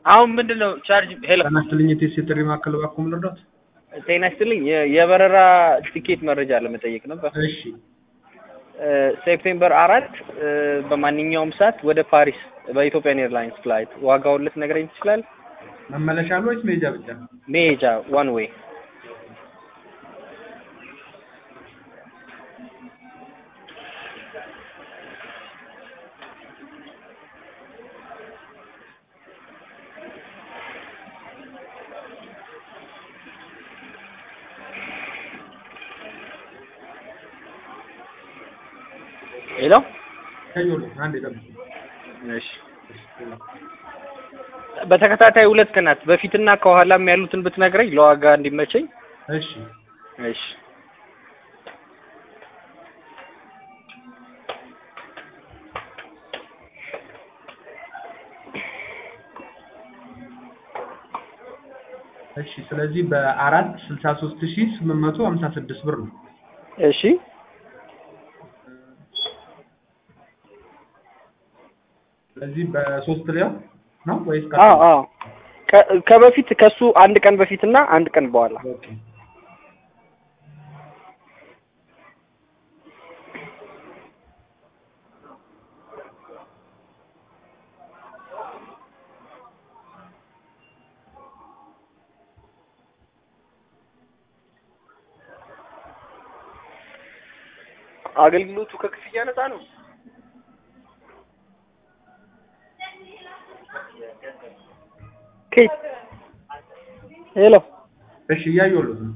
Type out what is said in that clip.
አሁን ምንድን ነው ቻርጅ ሄሎ ጤና ይስጥልኝ የቴስ የጥሪ ማዕከል እባክዎ ምን ልርዳዎት? ጤና ይስጥልኝ የ- የበረራ ቲኬት መረጃ ለመጠየቅ ነበር እሺ እ፣ ሴፕቴምበር አራት እ፣ በማንኛውም ሰዓት ወደ ፓሪስ በኢትዮጵያን ኤርላይንስ ፍላይት ዋጋውን ልትነግረኝ ትችላለህ? መመለሻ አለ ወይስ መሄጃ ብቻ? መሄጃ ዋን ዌይ ሄሎ ከዮሎ አንድ ጠብቁ። እሺ በተከታታይ ሁለት ቀናት በፊትና ከኋላም ያሉትን ብትነግረኝ ለዋጋ እንዲመቸኝ እሺ እሺ እሺ ስለዚህ በአራት ስልሳ ሶስት ሺህ ስምንት መቶ ሀምሳ ስድስት ብር ነው። እሺ ስለዚህ በሶስት ሊያው ነው ወይስ አዎ አዎ ከ- ከበፊት ከሱ አንድ ቀን በፊትና አንድ ቀን በኋላ ኦኬ አገልግሎቱ ከክፍያ ነፃ ነው ኬት ሄሎ እሺ እያየሁለት ነው።